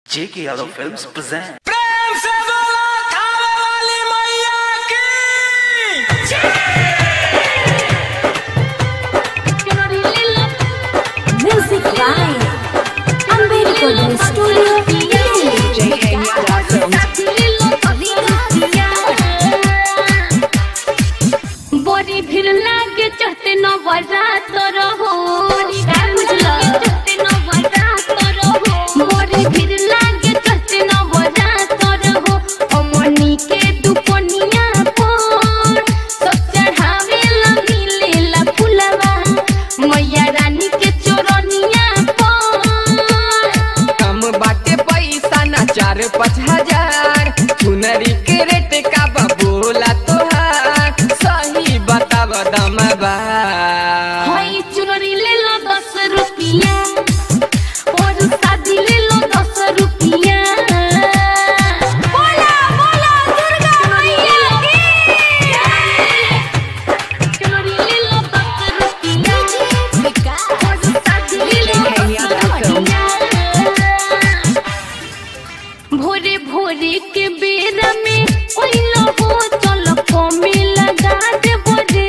J.K. Yadav Films present. प्रेम से बोला थावे वाली मैया की Music by Amber Recording Studio. बड़ी भीड़ लागे चढ़ते न बरात रहो का बुझला चढ़ते न बरात रहो बड़ी भीड़ लागे चढ़ते न बरात रहो अमनी के दुपनिया पर सब चढ़ावे ला मिले ला फुलवा मैया रानी के चोरनिया पर कम बाटे पैसा ना चार पाँच हजार चुनरी के रेट का बा बोला तोहार सही बताव दम बा हई चुनरी ले लो दस रुपिया और शादी ले लो दस रुपिया बोला बोला दुर्गा मैया की चुनरी ले लो दस रुपिया और शादी ले लो दस रुपिया भोरे भोरे के बेरा में ओइलो हो चलो कमे लगा दे बोरे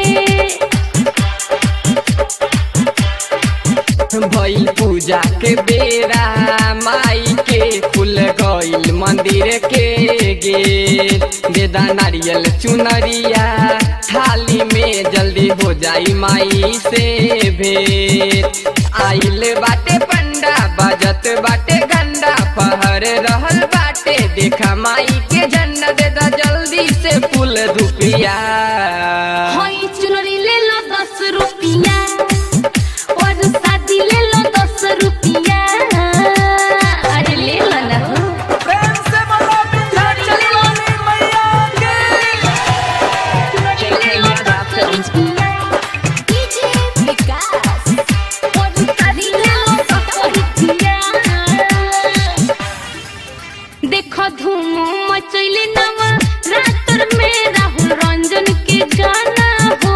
भइल पूजा के बेरा माई के फूल गइल मंदिर के गेट देदा नारियल चुनरिया थाली में जल्दी हो जाई माई से भेंट आइल बाटे पंडा बजत बाटे गंडा पहर रहल बाटे देखा माई के झंडा देदा जल्दी से फूल धुपिया हई चुनरी ले लो दस रुपिया और शादी ले लो दस रुपिया अरे ले लो ना हो प्रेम से बोला विंध्याचल वाली मैया की चुनरी ले लो दस रुपिया और शादी ले लो दस रुपिया देखो धूम मचैले नवा रातर में राहुल रंजन के गाना हो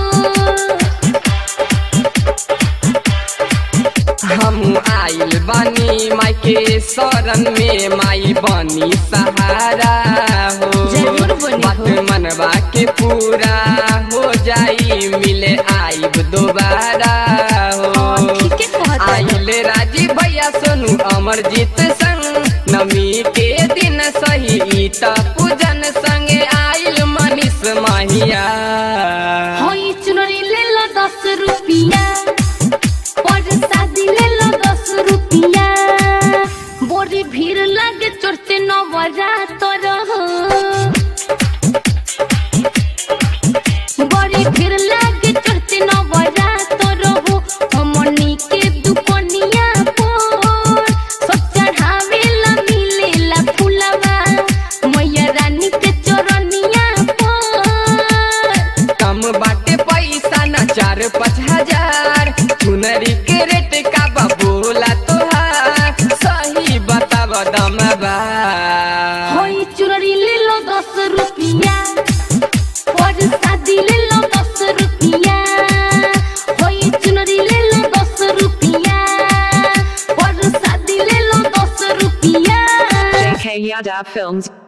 हम आइल बानी माई के शरण में माई बनी सहारा हो जरूर बनी बात हो। मनवा के पूरा हो जाई मिले आइब दोबारा हो हाँ, ठीके कहत है। आइल राजी भैया सोनू अमरजीत संग नमी के दिन सही ई त पूजन संगे आइल मनीष माहिया हई चुनरी ले लो दस रुपिया और शादी ले लो दस रुपिया बोरी भीड़ लगे चढ़ते नवरात रहो बड़ी भीड़ लागे चढ़ते नवरात रहो हमनी के दुपनिया पर सब चढ़ावे ला मिले ला फुलवा मैया रानी के चोरनिया पर कम बाटे पैसा ना चार पाँच हजार चुनरी के रेट का बा बोला तोहार सही बताव दम बा हई चुनरी ले लो दस रुपिया और शादी ले लो दस रुपिया हई चुनरी ले लो दस रुपिया और शादी ले लो दस रुपिया JK Yadav Films